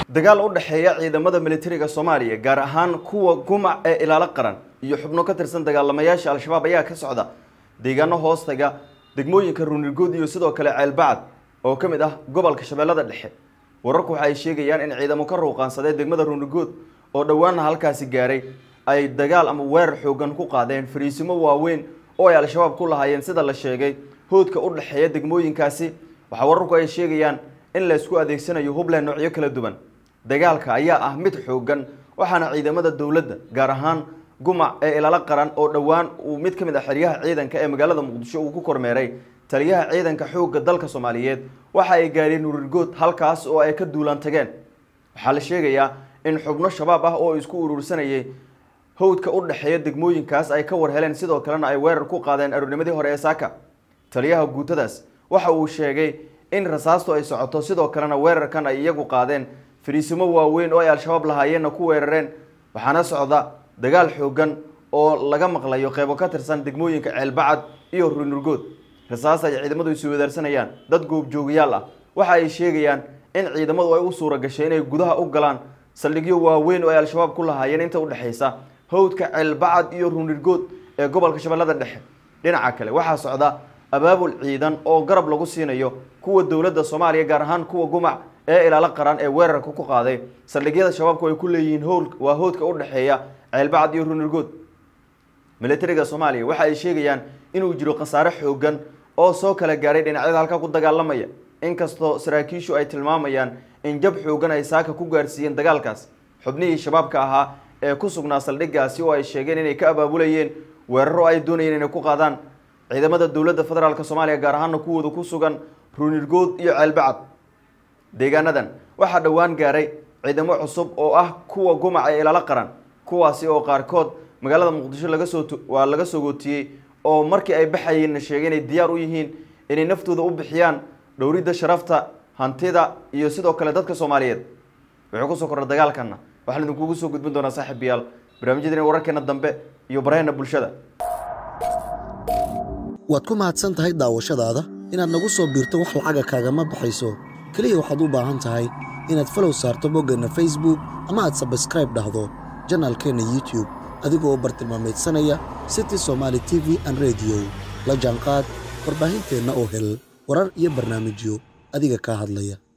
dagaal u dhexeeya ciidamada militariga soomaaliya gaar ahaan kuwa gumac ee ilaalo qaran iyo xubno ka tirsan dagaalamayaasha al-shabaab ayaa ka socda deegaano hoostaga degmooyinka ruunirgood iyo sidoo kale ceelbacad oo ka mid ah gobolka shabeellada dhexe wararku waxa ay sheegayaan in ciidamo ka ruuqaansadee degmada ruunirgood oo dhowaana halkaasi gaaray ay dagaal ama weerar xoogan ku qaadeen fariisimo waaweyn oo ay al-shabaab ku lahaayeen sida la sheegay hoodka u dhexeeya degmooyinkaasi waxaa wararku ay sheegayaan in la isku adeegsanayo hubland noocyo kala duwan dagaalka ayaa ah mid xoogan waxaana ciidamada dowladda gaar ahaan gumac ee ilaalo qaran oo dhowaan uu mid ka mid ah xeryaha ciidanka ee magaalada muqdisho uu ku kormeeray taliyaha ciidanka xoogga dalka soomaaliyeed waxa ay gaadheen urirgood halkaas oo ay ka duulaan tageen waxaa la sheegayaa in xubno shabaab ah oo isku urursanayay howdka u dhexeeya degmooyinkaas ay ka war heleen sidoo kalena ay weerar ku qaadeen aroornimadii hore ee saaka taliyaha guutadaas waxa uu sheegay in rasaastu ay socoto sidoo kalena weerarkan ay iyagu qaadeen fariisimo waaweyn oo ay al-shabaab lahaayeenna ku weerareen waxaana socda dagaal xoogan oo laga maqlayo qeybo ka tirsan degmooyinka ceelbacad iyo ruunurgood rasaas ay ciidamadu isu wadaarsanayaan dad goobjoogayaal ah waxa ay sheegayaan in ciidamadu ay u suura gashay inay gudaha u galaan saldhigyo waaweyn oo ay al-shabaab ku lahaayeen inta udhexaysa howdka ceelbacad iyo ruunirgood ee gobolka shabeellada dhexe dhinaca kale waxaa socda abaabul ciidan oo garab lagu siinayo kuwa dowladda soomaaliya gaar ahaan kuwa gumac ee ilaalo qaran ee weerarka ku qaaday saldhigyada shabaabku ay ku leeyihiin howl waa howdka u dhexeeya ceelbacad iyo ruunirgood militariga soomaaliya waxa ay sheegayaan inuu jiro khasaare xoogan oo soo kala gaaray dhinacyada halka ku dagaalamaya inkastoo saraakiishu ay tilmaamayaan in jab xoogan ay saaka ku gaarsiiyeen dagaalkaas xubnihii shabaabka ahaa ee ku sugnaa saldhiggaasi oo ay sheegeen inay ka abaabulayeen weeraro ay doonayeen inay ku qaadaan ciidamada dowladda federaalk soomaaliya gaar ahaana kuwooda ku sugan ruunirgood iyo ceelbacad deegaanadan waxaa dhowaan gaaray ciidamo cusub oo ah kuwa gumac ee ilaalo qaran kuwaasi oo qaarkood magaalada muqdisho laga soo waa laga soo gootiyey oo markii ay baxayeenna sheegay inay diyaar u yihiin inay naftooda u bixiyaan dhowridda sharafta hantida iyo sidoo kale dadka soomaaliyeed wuxuu kusoo kordha dagaalkana waxaan idinkugu soo gudbin doonaa saaxiibayaal barnaamijyadeena wararkeena dambe iyo baraheena bulshada waad ku mahadsan tahay daawashadaada inaad nagu soo biirto wax lacaga kaagama baxayso keliya waxaad u baahan tahay inaad falow saarto boggeenna facebook ama aad sabskraib dhahdo janaalkeenna youtube adigoo bartilmaameedsanaya city somaali t v an rediyo la jaanqaad warbaahinteenna oo hel warar iyo barnaamijyo adiga kaa hadlaya